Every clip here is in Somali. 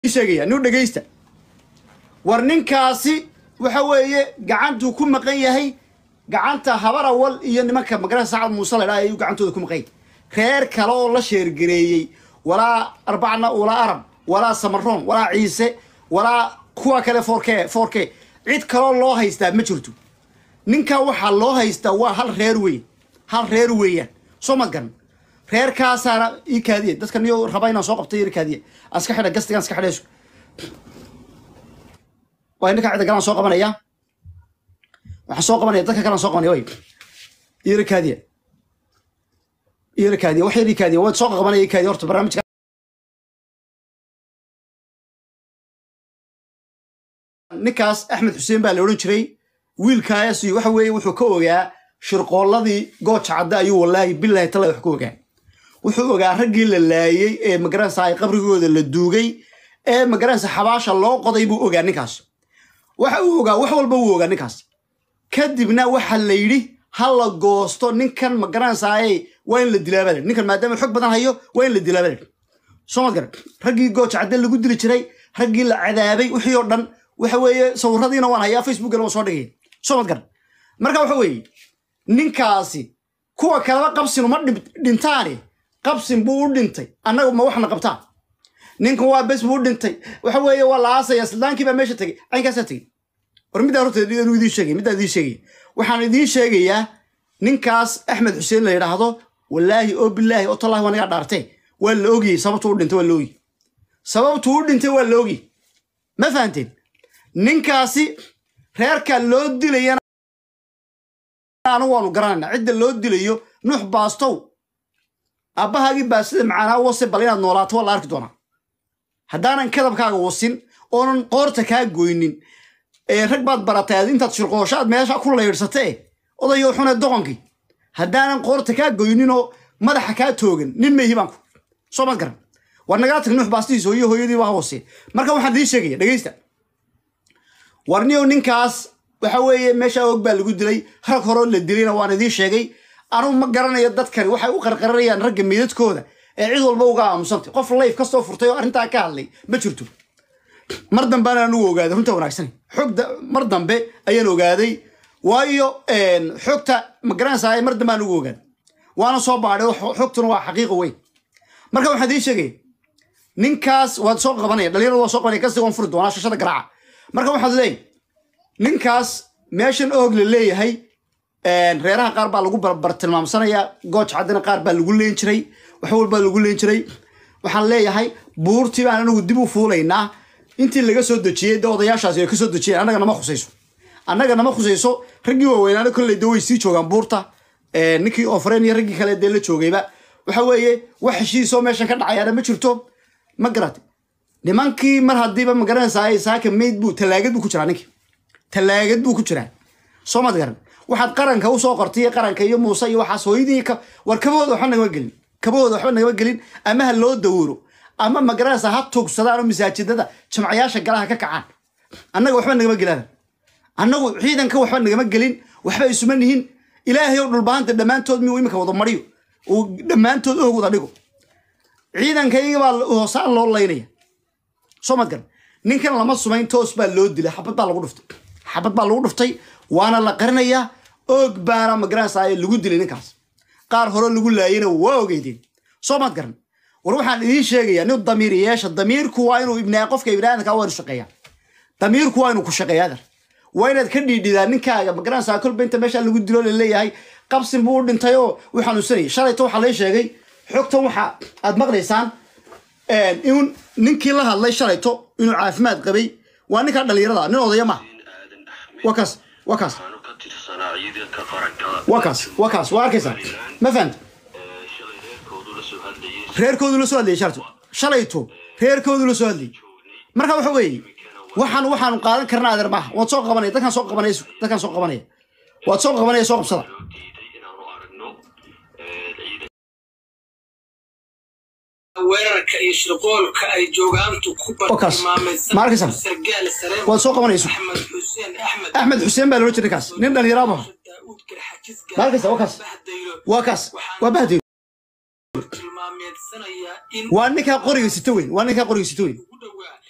sheegaya nin dhegaysta war ninkaasi waxa weeye gacantuu ku maqan yahay gacanta habar awal iyo nimanka magarasa sacad muuse la dhaha ayuu gacantooda ku maqan yahay reer kale oo la sheergareeyey walaa arbacna walaa arab walaa samaroon walaa ciise walaa kuwa kale forke forke cid kaloo loo haystaa ma jirto ninka waxaa loo haystaa waa hal reer weyn hal reer weeyaan soo ma garan reerkaasaana ii kaadiye dadka niyo raba inaan soo qabtay ii kaadiye aan iska xidha gastigaan iska xidhayso waa ninka cidda galaan soo qabanaya waxaan soo qabanaya dadka kalaan soo qabanaya way ii kaadiye ii kaadiye wax yar ii kaadiye waad soo qabanaya ii kaadiye horta barnaamijka ninkaas axmed xuseen baa la odhan jiray wiilkaasi waxa weeye wuxuu ka ogaa shirqoolladii gooja cadde ayuu wallaahi bilaahi tala wax ka ogaa wuxuu ogaa raggii la laayey ee magaranaysa ay qabrigooda la duugay ee magaranaysa xabaasha loo qoday buu ogaa ninkaas waxa uu ogaa wax walba wuu ogaa ninkaas kadibna waxa la yidhi ha la goosto ninkan magaranaysaay waa in la dilaabaa layidhi ninkan maadaama xog badan hayo waa in la dilaabaa layidhi soo mad garan raggii gooja cadde lagu dili jiray raggii la cadaabay wixii oo dhan waxa weeye sawiradiina waan hayaa facebookana waan soo dhigay soo mad garan marka waxa weeye ninkaasi kuwa kaleba qabsin uma dhintaani qabsin buu u dhintay annaga ma waxna qabtaan ninkan waa bes buu u dhintay waxa weeye waa la aasaya sildaankii baa meesha tegey caynkaasaa tegey war middaa horta inuu idiin sheegay middaa idiin sheegaya waxaan idiin sheegayaa ninkaas axmed xuseen la yidhaahdo wallaahi oo bilaahi oo tallahi waa nagaa dhaartee waa la ogiyey sababtuu u dhintay waa la ogiyey sababtuu u dhintay waa la ogiyey ma fahanteen ninkaasi reerka loo dilayana anu waanu garanayna cidda loo dilayo nuux baastow aabbahaagii baa sida macaanaa wase bal inaad noolaato waa la arki doonaa haddaanan kadabkaaga wasin oonan qoorta kaa goynin ee rag baad baratay aad intaad shirqoosho aad meesha ku laydhsatee odayo xunee doqonkii haddaanan qoorta kaa goyninoo madaxa kaa toogan nin mayhi baanku soo maad garan war nagaa tag nuux baastihiis hooyo hooyadii waa hoose marka waxaan idiin sheegaya dhegaysta warniyow ninkaas waxa weeye meesha og baa lagu dilay rag horoo la dilayna waan idiin sheegay anugu ma garanayo dadkani waxay u qarqaranayaan ragga meydadkooda ee cid walba uga aamusantay qof layf kastoo furtay oo arrintaa ka hadlay ma jirto mar dambeana anugu ogaaday runta wanaagsan xog mar dambe ayaan ogaaday waayo xogta ma garanaysaa mar dambe aan ugu ogaaday waana soo baadhay xogtuna waa xaqiiqa weyn marka waxaan idiin sheegaya ninkaas waad soo qabanaya dhalinyarada waa soo qabanaya kasi waan furi doonaa shashada garaaca marka waxaad leeyahay ninkaas meeshan oog la leeyahay reeraha qaar baa lagu bartilmaamsanayaa gooj caddina qaar baa lagu leen jiray wax walbaa lagu leen jiray waxaan leeyahay buurtii baan anagu dib u fuulaynaa intii laga soo dejiyey de odayaashaasi ay ka soo dejiyeen annaga nama khusayso annaga nama khusayso raggii waaweynaana kolley de way sii joogaan buurta ninkii ofreen iyo raggii kale dee la joogayba waxa weeye wax heshiisoo meeshan ka dhacayaana ma jirto ma garatay nimankii mar haddiiba ma garanaysaa saaka mayd buu talaagad buu ku jiraa ninkii talaagad buu ku jiraa soo mad garan waxaad qaranka usoo qortay qaranka iyo muuse iyo waxaas hooyadii war kabahooda waxba nagama gelin kabahooda waxba nagama gelin ama ha loo dawuro ama ma garanaysaa ha tugsadaan oo masaajidada jamcayaasha galaha ka kacaan annaga waxba nagama gelaan annagu ciidanka waxba nagama gelin waxba isuma nihin ilaahay oo dhulbahanta dhammaantood miyuu imika wada mariyo uu dhammaantood og wada dhigo ciidankayga baa hoosaan loo laynaya soo mad garan ninkan lama sumayn toos baa loo dilay xabad baa lagu dhuftay xabad baa lagu dhuftay waana la qarinayaa oog baana magaranaysaa lagu dilay ninkaas qaar hore lagu laayena waa ogeydeen soo maad garan war waxaan idiin sheegayaa nin damiir yeesha damiirku waa inuu ibnaa qofka ibnaadamka waa inu shaqeeyaa damiirku waa inuu ku shaqeeyaa dar waa inaad ka dhiidhidaa ninkaaga magaranaysaa kolba inta meesha lagu dilo la leeyahay qabsin buu u dhintay oo wuu xanuunsanayay shalayto waxaa lay sheegay xogtan waxa aad maqlaysaan in ninkii la hadlay shalayto inuu caafimaad qabay waa ninkaa dhalinyarada nin odaya maaha waa kaas waa kaas waa kaas waa kaas waa arkaysaa ma fahanta reerkoodu la soo hadlayay shalayto shalayto reerkoodu la soo hadlayay marka waxa weeye waxaan waxaanu qaadan karnaa adeer maaha waad soo qabanaya dadkaan soo qabanaya dadkaan soo qabanaya waad soo qabanaya soo qabsada weerarka iyo shirqoolka ay joogaantu ku markaysan waad soo qabanayso axmed xuseen baa loola jira ninkaas nin dhalinyaro maaha markaysa waa kaas waa kaas waa bahdeyo waa ninkaa qoriga sito weyn waa ninkaa qoriga sito weyn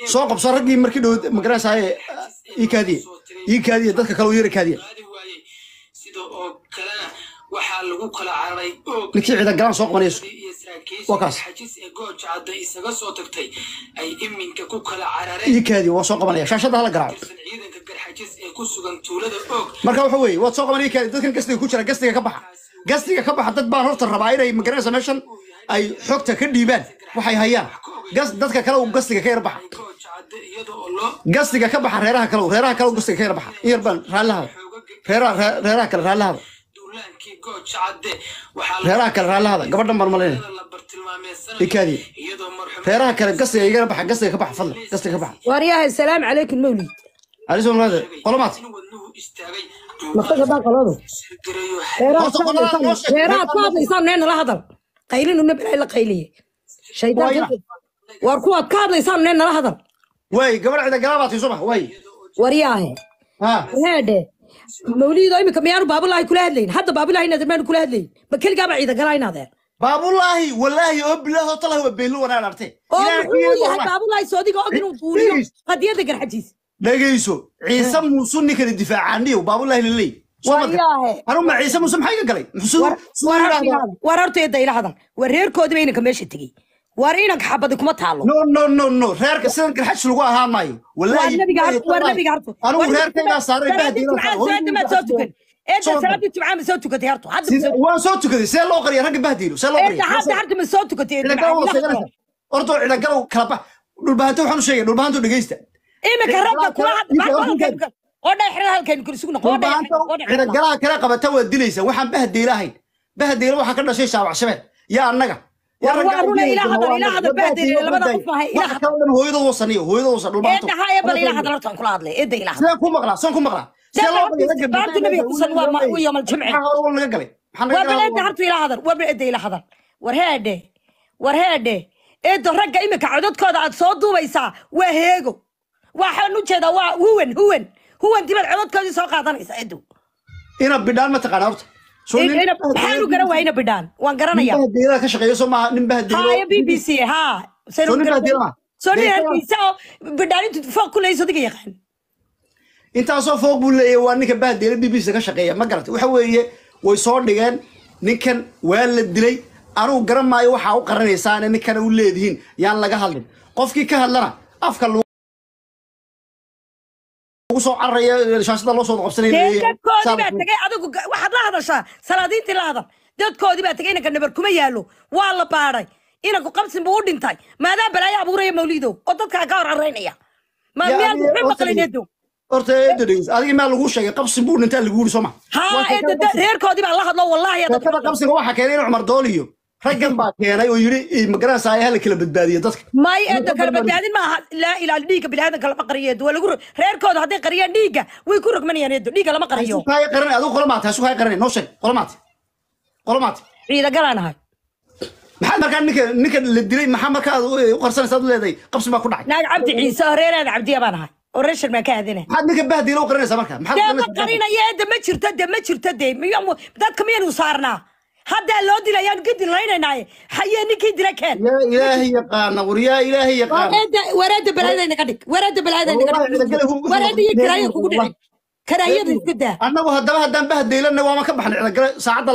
soo qabso raggii markii dhow magaranaysaye ii kaadiye ii kaadiye dadka kale u yara kaadiye qaadi waayey sida oo kalena waxaa lagu kala cararay oog ninkii ciidan galaan soo qabanayso iyo saraakiisha Waa kaas. xajis ee gooja cadda isaga soo tagtay ay iminka ku kala ii carareen kaadiye waa soo qabanaya shaashadda hala garaaco tirsan ciidanka garxajis ee ku sugan tuulada oog marka waxa weeye waad soo qaban ii kaadiye dadkan gastiga ku jira gastiga ka baxa gastiga ka baxa dad baan horta rabaa inay magaranaysa meeshan ay xogta ka dhiibaan waxay hayaan gas dadka kale uu gastiga ka yar baxa ay gooja cadda iyada oo loo gastiga ka baxa reeraha kale reeraha kale uu gastiga ka yar baxa in yar baan raallahada reeraha ree- reeraha kale raallahada duulaankii gooja cadde waxaa la- reeraha kale raallahada gabadhan baan malaynaya la bartilmaameedsanaya ii kaadiye iyadoo marxuum reeraha kale gastiga igana baxa gastiga ka baxa fadlan gastiga ka baxa waaryahay salaam calaykum mawlid cali soo malaade qolomaad in wadnuhu istaagay masaga baa qaladu sirgarayo Horta qolada noo sheeg. reeraad ku hadlaysaan neen nala hadal qaylinuna bilaa la qayliye shaydaan war kuwaad ka hadlaysaan neen nala hadal way gabadh cida galaa baad soo bax way waryaahe ha heedhe mawlido imika miyaanu baabulaahi kula hadlayn hadda baabulaahi inaad maanu kula hadlayn ma keligaaba ciida galaa inaadeen baabulaahi walaahi oo bilaahi oo talahi waa beelu wanaan arte oo muxuu yahay baabulaahi soodiga og inuu duuliyo qadiyada garxajiis dhagayso ciise muuse ninkani difaacaaniyo baabulaahi laley Waryaahe. anuma ciise muuse maxay ka galay muxuu war suu war yidhaahdaa horta- war horta eedda ila hadal war reerkoodiba inanka meesha tegey war inanka xabadi kuma taalo no no no no reerka sidan garxaj lagu ahaan maayo waa walaahi nabiga har- waa nabiga harto anigu reerkaygaa saaray salaadii jumcaan salaadii maad soo tukan eedda salaadii jumcaan ma soo tukatay harto hadda ma soo waan soo tukaday see loo qariya ragga bahdiilo see loo eedda hadda harta ma soo tukatay eedda ciidagalo macaan wada ilaha sheeganaysa ortoo ciidagalo kala bax dhulbahanto waxaan u sheegay dhulbahanto dhegeysta imika ragga kula hadda Ninka baa ninka- halkan oo dhexra halkan kul isugu noqo dhulbahanto ciidagalaha kala qabata waa dilaysa waxaan bahdiila ahayn bahdiila waxaa ka dhashay shaabac shabeel yaa annaga War waa runa ilaa hadal, ilaa hadal bahdiila, labada qof maaha, ilaa waxa kale dhan hooyadooda wasaniyo hooyadooda wasan dhulbahanto eedda ha ee bal ilaha hadal hortaan kula hadlay eedda ilaha sidaan ku maqlaa saan ku maqlaa sidee loo qariya ragga Baarta nabiga kusan waa ma- u yawmal jimci. maxaa hore laga galay maxaa waa laga bal eedda galay hartu ila hadal waa bal eedda ila hadal war heedhe war heedhe eeddo ragga imika codadkooda aad soo duubaysaa waa heego waxaan u jeedaa waa huwan huwan huwan dibad codadkoodii soo qaadanaysa eeddo ina bidhaan ma taqaana horta Soo nin- maxaanu garan waayna bidhaan waan garanaya nin bahdiila ka shaqeeya soo maaha nin bahdiilo haya b b c ha Soo nin bahdiila ma? soo nin Dee- hargeysa oo bidhaan intu fooq ku leyso diga yaqaan intaasoo fooq buu leeyahay waa ninka bahdeela b b c ka shaqeeya ma garata waxa weeye way soo dhigeen ninkan waa la dilay anugu garan maayo waxaa u qaranaysaane ninkana u leedihiin yaan laga hadlin qofkii ka hadlana afka lagu soo cararaya shaashada loo soo qabsanaya dee dadkoodii baa tegay adigu ga- waxaad la hadashaa salaadiintii la hadal dadkoodii baa tegay inanka nabar kuma yaalo waa la baadhay inanku qabsin buu u dhintay maadaa balaayo abuuraya mawliidow oo dadkaa ka hor caraynaya ma Yaa miyaan adiga- muxuu horta- maqlin eedow horta eedo dhegeyso adiga maa lagu sheegay qabsi buu dhintaa lagu yiri soo ma haa eedda da- reerkoodii baa la hadlo wallahi sheekada dadka qabsiga waxaa keenay in cumar dooliyo raggan baa keenay oo yidhi magaranaysa hala kala badbaadiyo dadka may eedda kala badbaadin maaha laa ilaali dhiigga biniaadanka lama qariyo eeddo waa lagu ro- reerkooda hadday qariyaan dhiigga way ku rogmanayaan eeddo dhiigga lama qariyo sukaaya qaranay adigu qolomaate sukaaya qaranay noo sheeg qolomaate qolomaate ciida galaan ahay maxaad markaa ninka ninka la dilay maxaa markaa aad u qarsanaysa aad u leedahay qabsi baa ku dhacay naag cabdi ciise oo reeraada cabdiya baan ahay oo reer shirmaan ka aadinay maxaad ninka bahdiila u qaranaysaa marka maxaad dee u ma qaranaysaa? qarinaya eedda ma jirto de ma jirto de miyamu dadka miyaynu saarnaa haddaa loo dilayaan kadin laynaynaay hayee ninkii dila keen yaa ilaahay yaqaana war yaa ilaahay yaqaana wareeda wareeda balaayada inaga dhig wareeda balaayada inaga Wallahi, dhig cidagale hu- wareeda iyo kiraaya kugu dhicin karaayada iska daa annagu haddaba haddaan bahdiilanna waama ka baxnay cidagale saacadda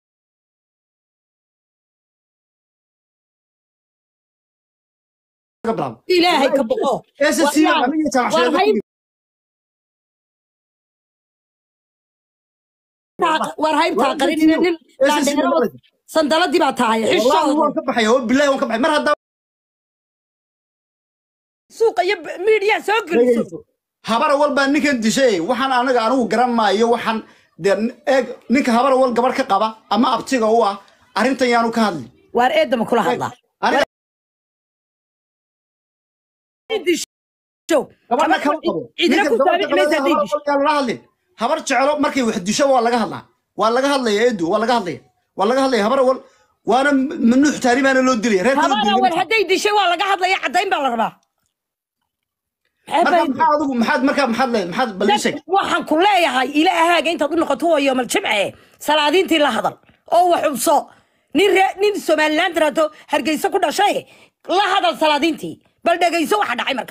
laga bilaabo ilaahay ka boqo SSC baa aniga jaamacadda war hayb war haybtaa qarinina nin dhaadheero sandaladii baa tahay والله waan xishooda ka baxaya oo bilahi waan ka baxay mar haddaba suuqa iyo miidiyaa soo geliso habara wal baa ninkan dishay waxaan anaga anigu garan maayo waxaan dee eeg ninka habara wal gabar ka qaba ama abtiga u ah arrintan yaanu ka hadli waar eedama kula hadlaa aniga show gabadha kama qabo cidina Ninka ku gabadha saabici maysa qabada hadday habara wal yaanu la hadlin habar jecelo markay wax disho waa laga hadlaa waa laga hadlaya eedu waa laga hadlaya waa laga hadlaya habara wal waana mamnuuc taani baana loo dilaya reerka loo habada war dilaya hadday dishay waa laga hadlaya caddayn baa la rabaa marka maxaa adigu maxaad markaa maxaad le maxaad balishay waxaan ku leeyahay ilaahaaga intaad u noqoto waa yoomal jimce salaadiintii la hadal oo wax xubso nin ree nin somaliland tiraado hargeysa ku dhashay la hadal salaadiintii bal dhegayso waxa dhacay markaa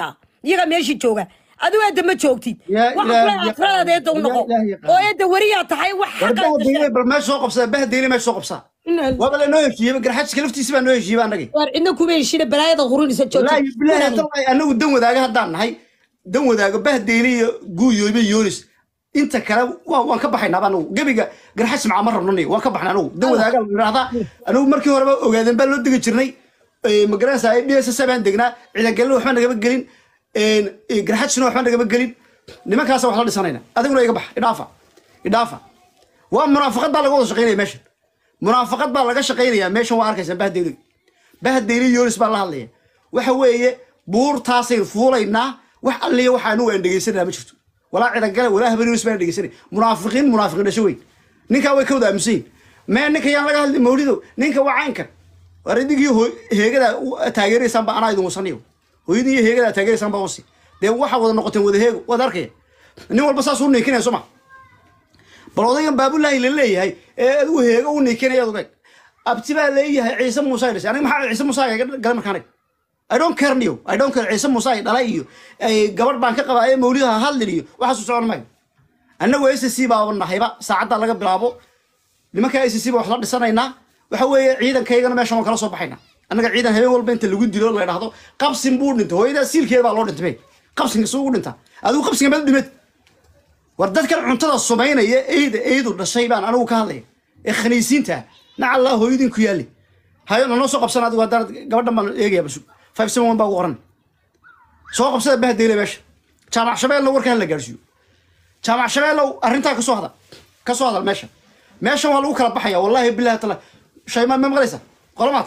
iyagaa meeshii jooga adigu eedda ma joogtid Yaa waxaa kule Ilaahi akradaada eedda u yaa noqo Ilaahi yaqaan. oo eedda weriyaa tahay wax war xaqaa bahdeyle bal meesha soo qabsada bahdeyle meesha soo qabsaa waaba la noo heshiiyey garxajka laftiisa baa noo heshiiyey annagii waar cidna kuma heshina balaayada qurinaysa wallaahi bilaahi tallahi anagu dan wadaaga haddaan nahay dan wadaago bahdeyle iyo guuyooyba yoonis inta kale waa- waan ka baxaynaa anagu gebiga garxaj macaa ma rabnani waan ka baxnay anagu dan wadaaga la yidhaahdaa anagu markii horeba ogaadeen baa loo degi jirnay magaranaysa d s s baan degnaa ciidangalina waxba nagama gelin garxajna waxba nagama gelin nimankaasa wax la dhisanayna adiguna iga bax idhaafa idhaafa waa munaafaqad baa laga wada shaqaynaya meeshan munaafaqad baa laga shaqaynayaa meeshan waa arkaysaa bahdeyli bahdeyli yoonis baa la hadlaya waxa weeye buurtaasaynu fuulaynaa wax alliya waxa anigu aan dhegaysanaa ma jirto walaa cidangale walaa habar yoonis baan dhegaysanay munaafiqiin munaafiqiin dhasho weyn ninkaa way ka wada aaminsan yihin mee ninka yaan laga hadli mawlido ninka waa caynkan war idinkii hoo- heegada u- taageeraysaan ba anaa idin wasaniyo hooyadii iyo heegada taageeraysaan baa wasi dee waxaa wada noqoteen wada heego waad arkaya nin walba saas u ninkinaya soo ma bal odaygan baabulaahi la leeyahay ee adigu heego u niikinaya odagay abti baa leeyahay ciise muuse ay dhashay aniga maxaa ciise muuse ay galay markaan aniga I don't care niyo I don't care ciise muuse ay dhalay iyo ay gabadh baan ka qabaa ee mawlidaha hadlin iyo waxaas u socon maayo annagu s c baa nahayba saacadda laga bilaabo nimanka s c baa wax la dhisanaynaa waxa weeye ciidankaygana meeshan waan kala soo baxaynaa annaga ciidan habeen walba inta lagu dilo la dhahdo qabsin buu dhintay hooyadaa siilkeeda baa loo dhintay bay qabsinka suu u dhintaa adigu qabsinka meel dhimed war dadkan cuntada sumaynaya eyda eydu dhashay baan anigu ka hadlaya ee khaniisiinta nacallaa hooyadin ku yaali hayo nanoo soo qabsan adigu haddaan gabadhan baan eegaya basu five seven one baa ugu qoran soo qabsada bahdeyle meesha jaamac shabeelna warkaan la gaarsiiyo jaamac shabeellow arrintaa kasoo hadal ka soo hadal meesha meeshan waa lagu kala baxaya wallaahi bilahi taala shaymaan ma maqlaysa qolomaad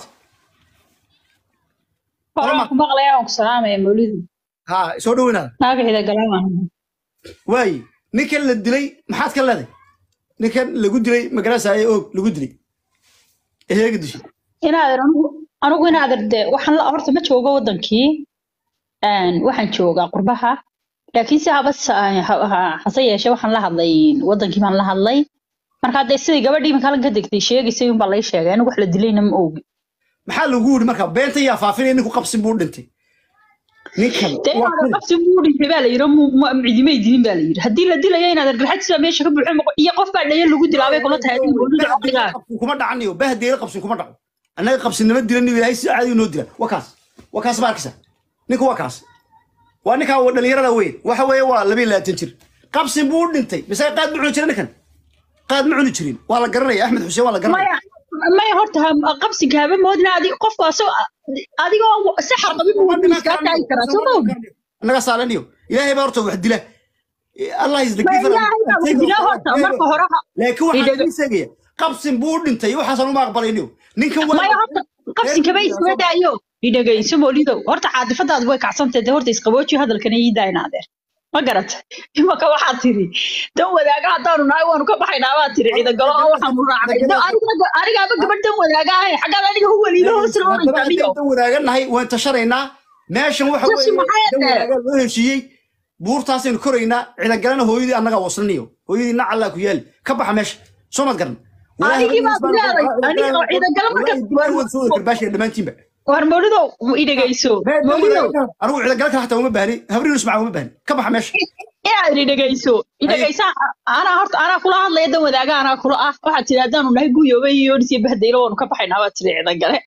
Waxaan ku maqlayaa waan ku salaamaya mawlidu ha soo dhaweynaada naagaxida galaamaan waaye ninkan la dilay maxaad ka leeday ninkan lagu dilay magarasa ee oog lagu dilay eheega dishay inaadan anigu anigu inaadan de waxaan la horta ma joogo wadankii Een, waxaan joogaa qurbaha laakiin si haba sa- ha- ha- hase yeeshee waxaan la hadlay wadankii baan la hadlay marka hadee sidii gabadhii iminka halkan ka degtay sheegaysay unbaa lay sheegay anigu wax la dilayna ma ogi maxaa lagu yidhi marka beenta yaa faafinaya ninku qabsin buu dhintay ninkan dee waa inaadan kun. qabsi buu dhintay baa la yidhi mu- mu- cidimay dilin baa la yidhi haddii la dilayo inaadan garxajisa meesha ka buuxin iyo qof baa dhayan lagu dilaabay kula tahay adiga mawlida caqligaa qabsin kuma dhacaniyo bahdeela qabsin kuma dhaco annaga qabsinnimo dilan ilaahay si caadi noo dila waa kaas waa kaas baa arkaysa ninku waa kaas waa ninkaa waa dhalinyarada weyn waxa weeye waa laba iyo labaatan jir qabsin buu u dhintay mise qaad ma cuni jirin ninkan qaad ma cuni jirin waa la garanaya axmed xuseen waa la garanaya maya maya horta ha- qabsiga haba moodina adi qofku asag adigoo saxar qabin buu wadniis kaa taagi karaa soo ma ogi annaga saalaniyo ilaahay baa horta wax dila allah is the Ma giver ilaahay baa wax dila horta, marka hore ha- laakiin waxaan Idhaga- ii sheegaya qabsin buu u dhintay waxaasan uma aqbalayniyo ninkan waa maya horta qabsinkaba iskama daayo idhagayso moolidow horta caadifadaadu way kacsantahay dee horta isqabooji hadalkana ii daayna adeer ma garata imaka waxaad tiri dan wadaaga haddaanu nahay waanu ka baxaynaa baad tiri ciidagalo oo waxaanu raacnay Da- aniguna- anigaaba gabadh dan wadaaga ahay xaggaad aniga u welido hoos la oraysa amigo dan wadaaganahay waan tashanaynaa meeshan waxa Tashi weeye maxay dan tahay? wadaagaa loo heshiiyey buurtaasaynu koraynaa ciidangalana hooyadii annagaa wasnaniyo hooyadii nacallaa ku yaali ka baxa meesha soo mad garan Anigii baad leedahay, aniga oo ciidangalo marka- soo karbaashaya dhammaantiinba war moolidow idhagayso moolidow anigu ciidangala kale xataa uma baahni habriinus macaa uma baahni ka baxa meesha inaad idhagayso idhagaysa anaa horta anaa kula hadlaya dan wadaaga anaa kula ah waxaad tiri haddaanu nahay guyooba iyo yonis iyo bahdaylo waanu ka baxaynaa baad tiri ciidangale